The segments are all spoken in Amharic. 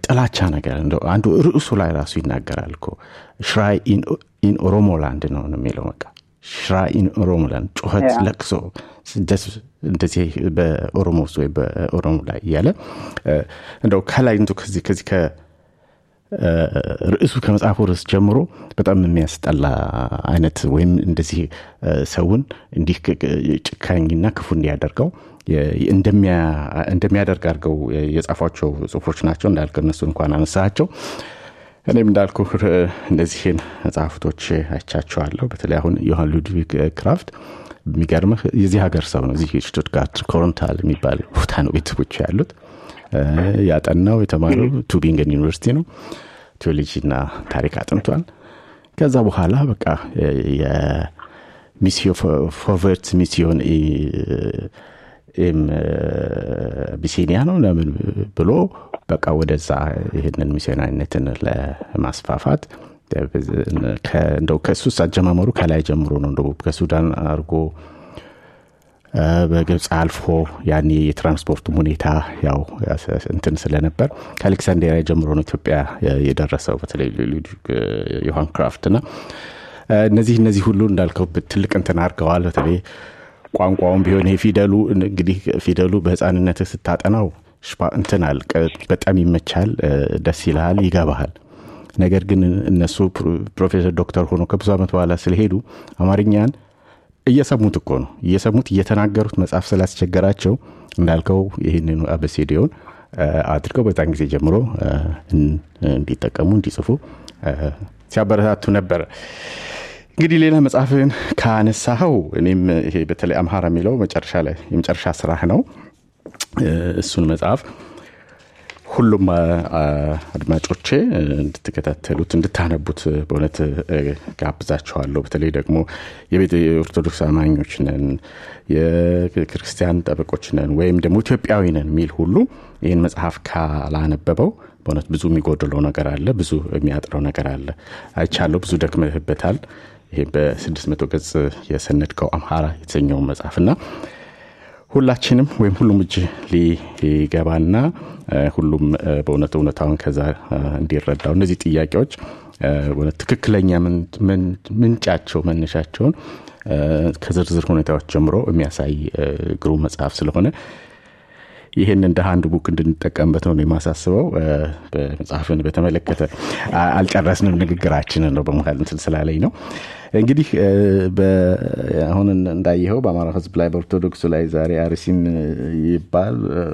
የጥላቻ ነገር እንደው አንዱ ርዕሱ ላይ ራሱ ይናገራል እኮ ሽራይ ኢን ኦሮሞላንድ ነው የሚለው በቃ ሽራይ ኢን ኦሮሞላንድ ጩኸት ለቅሶ እንደዚህ በኦሮሞ ውስጥ ወይ በኦሮሞ ላይ እያለ እንደው ከላይ እንዶ ከዚህ ከዚህ ርዕሱ ከመጽሐፉ ርዕስ ጀምሮ በጣም የሚያስጠላ አይነት ወይም እንደዚህ ሰውን እንዲህ ጭካኝና ክፉ እንዲያደርገው እንደሚያደርግ አድርገው የጻፏቸው ጽሁፎች ናቸው እንዳልክ እነሱ እንኳን አነሳቸው እኔም እንዳልኩ እነዚህን መጽሐፍቶች አይቻቸዋለሁ በተለይ አሁን ዮሐን ሉድቪግ ክራፍት የሚገርምህ የዚህ ሀገር ሰው ነው እዚህ ሽቱትጋርት ኮሮንታል የሚባል ቦታ ነው ቤተሰቦች ያሉት ያጠናው የተማረው ቱቢንገን ዩኒቨርሲቲ ነው ቴዎሎጂና ታሪክ አጥንቷል ከዛ በኋላ በቃ የሚስዮ ፎቨርት ሚስዮን ቢሲኒያ ነው ለምን ብሎ በቃ ወደዛ ይህንን ሚስዮናዊነትን ለማስፋፋት እንደው ከእሱ አጀማመሩ ከላይ ጀምሮ ነው እንደው ከሱዳን አድርጎ በግብፅ አልፎ ያኔ የትራንስፖርቱም ሁኔታ ያው እንትን ስለነበር ከአሌክሳንዴሪያ ጀምሮ ነው ኢትዮጵያ የደረሰው በተለይ ዮሐን ክራፍት ና እነዚህ እነዚህ ሁሉ እንዳልከው ትልቅ እንትን አድርገዋል በተለይ ቋንቋውን ቢሆን ይሄ ፊደሉ እንግዲህ ፊደሉ በህፃንነት ስታጠናው እንትን አል በጣም ይመቻል ደስ ይልሃል ይገባሃል ነገር ግን እነሱ ፕሮፌሰር ዶክተር ሆኖ ከብዙ ዓመት በኋላ ስለሄዱ አማርኛን እየሰሙት እኮ ነው እየሰሙት እየተናገሩት መጽሐፍ ስላስቸገራቸው እንዳልከው ይህንኑ አበሴዲዮን አድርገው በዛን ጊዜ ጀምሮ እንዲጠቀሙ እንዲጽፉ ሲያበረታቱ ነበረ እንግዲህ ሌላ መጽሐፍን ካነሳኸው እኔም ይሄ በተለይ አምሃራ የሚለው መጨረሻ ላይ የመጨረሻ ስራህ ነው እሱን መጽሐፍ ሁሉም አድማጮቼ እንድትከታተሉት እንድታነቡት በእውነት ጋብዛችኋለሁ በተለይ ደግሞ የቤተ የኦርቶዶክስ አማኞች ነን የክርስቲያን ጠበቆች ነን ወይም ደግሞ ኢትዮጵያዊ ነን የሚል ሁሉ ይህን መጽሐፍ ካላነበበው በእውነት ብዙ የሚጎድለው ነገር አለ ብዙ የሚያጥረው ነገር አለ አይቻለሁ ብዙ ደክመህበታል ይሄ በስድስት መቶ ገጽ የሰነድከው አምሃራ የተሰኘውን መጽሐፍና ሁላችንም ወይም ሁሉም እጅ ሊገባና ሁሉም በእውነት እውነታውን ከዛ እንዲረዳው እነዚህ ጥያቄዎች በእውነት ትክክለኛ ምንጫቸው መነሻቸውን ከዝርዝር ሁኔታዎች ጀምሮ የሚያሳይ ግሩም መጽሐፍ ስለሆነ ይህን እንደ አንድ ቡክ እንድንጠቀምበት ነው የማሳስበው በመጽሐፍን በተመለከተ አልጨረስንም ንግግራችንን ነው በመካል እንትን ስላለኝ ነው እንግዲህ አሁን እንዳየኸው በአማራ ህዝብ ላይ በኦርቶዶክሱ ላይ ዛሬ አርሲም ይባል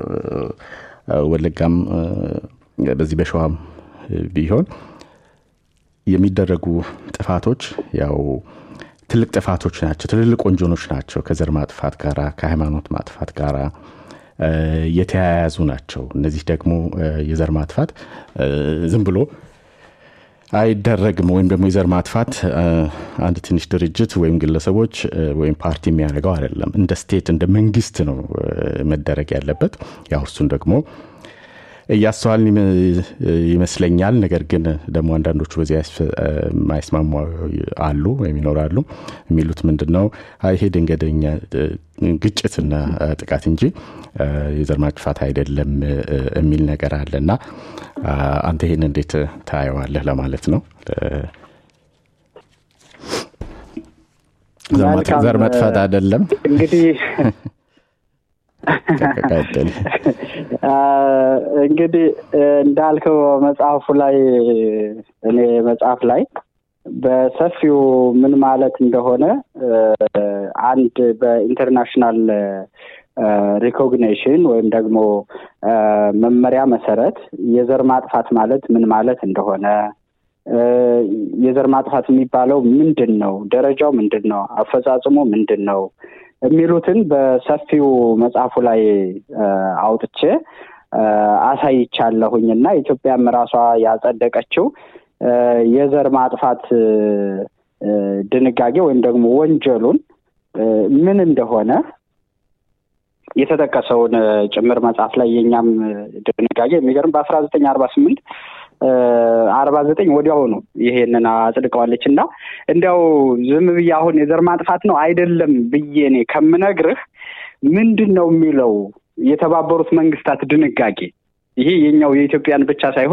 ወለጋም በዚህ በሸዋም ቢሆን የሚደረጉ ጥፋቶች ያው ትልቅ ጥፋቶች ናቸው ትልልቅ ወንጀሎች ናቸው ከዘር ማጥፋት ጋራ ከሃይማኖት ማጥፋት ጋራ የተያያዙ ናቸው እነዚህ ደግሞ የዘር ማጥፋት ዝም ብሎ አይደረግም ወይም ደግሞ የዘር ማጥፋት አንድ ትንሽ ድርጅት ወይም ግለሰቦች ወይም ፓርቲ የሚያደርገው አይደለም እንደ ስቴት እንደ መንግስት ነው መደረግ ያለበት ያው እሱን ደግሞ እያስተዋል ይመስለኛል ነገር ግን ደግሞ አንዳንዶቹ በዚህ የማይስማሙ አሉ ወይም ይኖራሉ የሚሉት ምንድን ነው ይሄ ድንገደኛ ግጭትና ጥቃት እንጂ የዘር ማጥፋት አይደለም የሚል ነገር አለ እና አንተ ይህን እንዴት ታየዋለህ ለማለት ነው ዘር መጥፋት አይደለም እንግዲህ እንግዲህ እንዳልከው መጽሐፉ ላይ እኔ መጽሐፍ ላይ በሰፊው ምን ማለት እንደሆነ አንድ በኢንተርናሽናል ሪኮግኒሽን ወይም ደግሞ መመሪያ መሰረት የዘር ማጥፋት ማለት ምን ማለት እንደሆነ የዘር ማጥፋት የሚባለው ምንድን ነው ደረጃው ምንድን ነው አፈጻጽሞ ምንድን ነው የሚሉትን በሰፊው መጽሐፉ ላይ አውጥቼ አሳይቻለሁኝ እና ኢትዮጵያም ራሷ ያጸደቀችው የዘር ማጥፋት ድንጋጌ ወይም ደግሞ ወንጀሉን ምን እንደሆነ የተጠቀሰውን ጭምር መጽሐፍ ላይ የኛም ድንጋጌ የሚገርም በአስራ ዘጠኝ አርባ ስምንት አርባ ዘጠኝ ወዲያውኑ ይሄንን አጽድቀዋለች እና እንዲያው ዝም ብዬ አሁን የዘር ማጥፋት ነው አይደለም ብዬ እኔ ከምነግርህ ምንድን ነው የሚለው የተባበሩት መንግስታት ድንጋጌ ይሄ የኛው የኢትዮጵያን ብቻ ሳይሆን